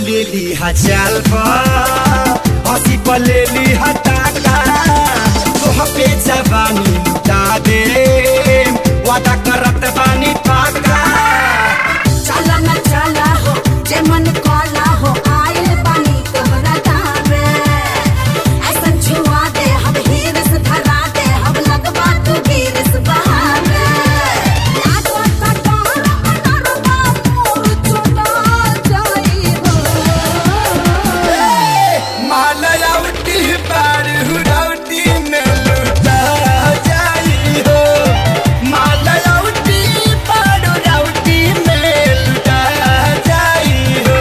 लेली हचाल पर हंसी पर लेली हटाका तोह पे जवानी लुटा दे वादा करत बानी पाका चला न चला हो जे मन काला हो आइल बानी तोहरा दामे ऐसन छुआ दे हम हीरस धरा दे हम लगवा तू गिरस बहावे लागो कटार अनरवा मोर चुना जाई हो मालयावती पार हुरावती में लुटा जाई हो मालयावती पार हुरावती में लुटा जाई हो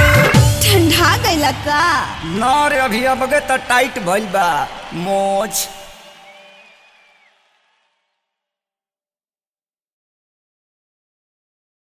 ठंडा गइला का ना रे अभी अब तो टाइट भइल बा मोच